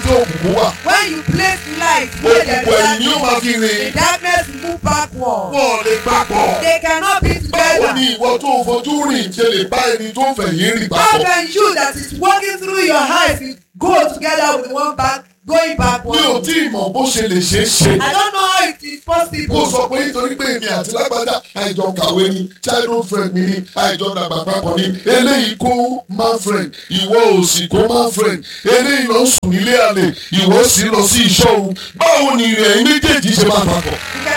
tí òkùnkùn wà When you place light where there òkùnkùn ẹ̀yìn ni ó is máa fi darkness, rìn the darkness will move backward. wọn ò lè papọ̀. They cannot be báwo together. ni ìwọ tó o fojú rìn ṣe lè bá ẹni tó ń fẹ̀yìn rìn How papọ̀? can you that is walking through your eyes will go together with the one back going mi ò backward? tí ì mọ̀ bó ṣe lè ṣeé ṣe. I don't know how it is kó possible. sọ pé nítorí pé èmi àti lágbájá àìjọ kàwé ni childhood friend mi ni àìjọ dàgbà papọ̀ ni eléyìí kó man friend ìwọ ò sì kó man friend eléyìí lọ sùn nílé àlè ìwọ sì lọ sí ìṣọ́ òru báwo ni ìrìn ẹ̀yìn méjèèjì ṣe máa papọ̀? You can